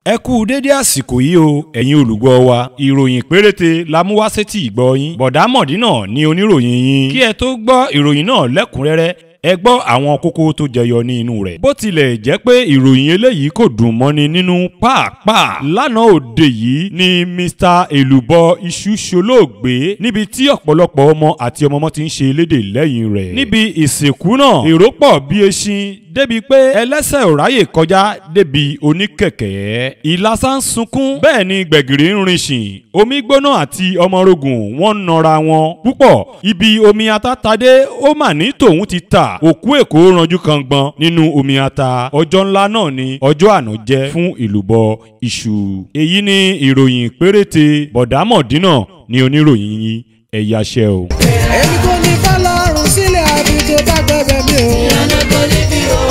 ẹ kú dédé àsìkò yìí o ẹ̀yin olùgbọ́ wa ìròyìn péréte la mú wá sétí ìgbọ́ yín bọ̀dá mọ̀dínà ni oníròyìn yín kí ẹ tó gbọ́ ìròyìn náà lẹ́kùnrẹ́rẹ́ ẹ gbọ́ àwọn kókó tó jẹyọ ní inú rẹ̀. bó tilẹ̀ jẹ́ pé ìròyìn eléyìí kò dùn mọ́ni nínú pàápàá lánàá òde yìí ni mr èlùbọ́ iṣu ṣolóògbé níbi tí ọ̀pọ̀lọpọ̀ ọmọ àti ọmọọmọ ti ń ṣe elédè lẹ́yìn rẹ̀. níbi ìsìnkú náà èrò pọ̀ bí eṣin débi pé ẹlẹ́sẹ̀ ò ráyè kọjá débi oníkẹ̀kẹ́. ìlàsà ń sunkún bẹ́ẹ̀ ni gbẹ̀gìrì ń rin ṣìn omi gbóná àti ọmọrogùn wọ́n ń nọra wọn púpọ̀ ibi omi atátadé ó mà ní tòun ti ta òkú èkó ranjú kan gbọn nínú omi ata ọjọ́ ńlá náà ni ọjọ́ àná jẹ́ fún ìlúbọ iṣu. èyí ni ìròyìn péréte bọ̀dámọ̀dínà ni oníròyìn yín ẹ̀yáṣẹ́ o. èmi kò ní fọlọ́run sílẹ̀ àbí tó bá gbẹ̀bẹ̀ mi o. ìyànà kò ní bí o